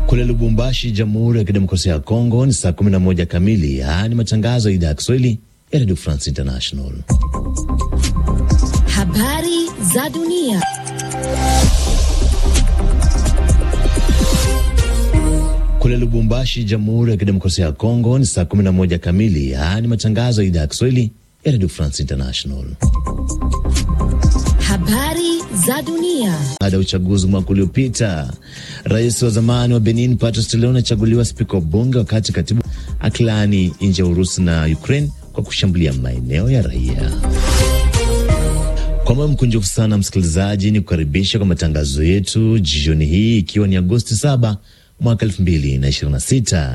Kule Lubumbashi, Jamhuri ya Kidemokrasia ya Kongo ni saa 11 kamili. Haya ni matangazo ya idhaa ya Kiswahili ya Radio France International. Habari za dunia. Kule Lubumbashi, Jamhuri ya Kidemokrasia ya Kongo ni saa 11 kamili. Haya ni matangazo ya idhaa ya Kiswahili ya Radio France International. Habari za dunia. Baada ya uchaguzi mwaka uliopita, rais wa zamani wa Benin Patrice Talon achaguliwa spika wa bunge, wakati katibu akilaani nje ya Urusi na Ukraine kwa kushambulia maeneo ya raia. Kwa moyo mkunjufu sana msikilizaji, ni kukaribisha kwa matangazo yetu jioni hii, ikiwa ni Agosti 7 mwaka 2026.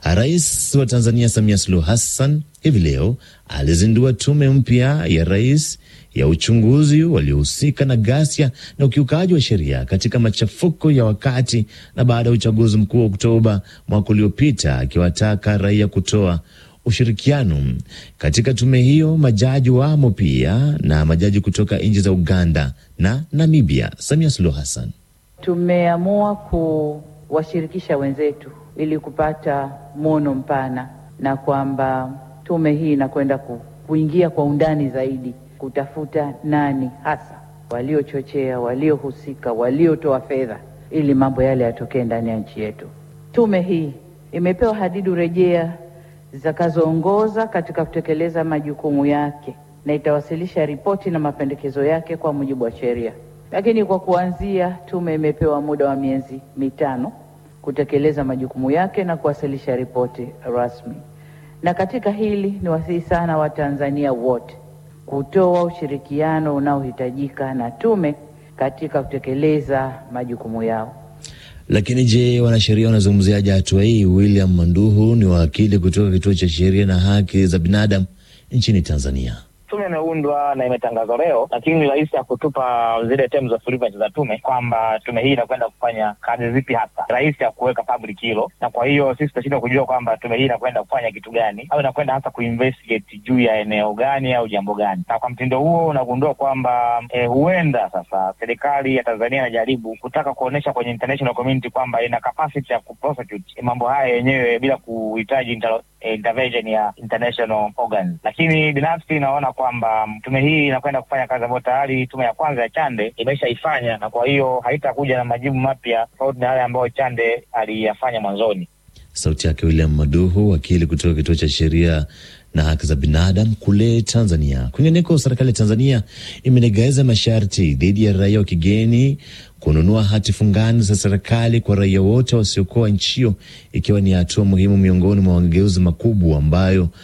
Rais wa Tanzania Samia Suluhu Hassan hivi leo alizindua tume mpya ya rais ya uchunguzi waliohusika na ghasia na ukiukaji wa sheria katika machafuko ya wakati na baada ya uchaguzi mkuu wa Oktoba mwaka uliopita, akiwataka raia kutoa ushirikiano katika tume hiyo. Majaji wamo pia na majaji kutoka nchi za Uganda na Namibia. Samia Suluhu Hassan: tumeamua kuwashirikisha wenzetu ili kupata mwono mpana, na kwamba tume hii inakwenda ku, kuingia kwa undani zaidi kutafuta nani hasa waliochochea, waliohusika, waliotoa fedha ili mambo yale yatokee ndani ya nchi yetu. Tume hii imepewa hadidu rejea zitakazoongoza katika kutekeleza majukumu yake na itawasilisha ripoti na mapendekezo yake kwa mujibu wa sheria. Lakini kwa kuanzia, tume imepewa muda wa miezi mitano kutekeleza majukumu yake na kuwasilisha ripoti rasmi. Na katika hili ni wasihi sana Watanzania wote kutoa ushirikiano unaohitajika na tume katika kutekeleza majukumu yao. Lakini je, wanasheria wanazungumziaje hatua hii? William Manduhu ni wakili kutoka kituo cha sheria na haki za binadamu nchini Tanzania. Tume imeundwa na imetangazwa leo, lakini rais hakutupa zile terms of reference za tume kwamba tume hii inakwenda kufanya kazi zipi hasa. Rais hakuweka public hilo, na kwa hiyo sisi tutashindwa kujua kwamba tume hii inakwenda kufanya kitu gani au inakwenda hasa kuinvestigate juu ya eneo gani au jambo gani. Na kwa mtindo huo unagundua kwamba eh, huenda sasa serikali ya Tanzania inajaribu kutaka kuonyesha kwenye international community kwamba ina capacity ya kuprosecute mambo haya yenyewe bila kuhitaji inter intervention ya international organs, lakini binafsi inaona kwamba tume hii inakwenda kufanya kazi ambayo tayari tume ya kwanza ya Chande imeshaifanya, na kwa hiyo haitakuja na majibu mapya tofauti na yale ambayo Chande aliyafanya mwanzoni. Sauti yake William Maduhu, wakili kutoka kituo cha sheria na haki za binadamu kule Tanzania. Kwingineko, serikali ya Tanzania imelegeza masharti dhidi ya raia wa kigeni kununua hati fungani za serikali kwa raia wote wasiokuwa nchi hiyo, ikiwa ni hatua muhimu miongoni mwa mageuzi makubwa ambayo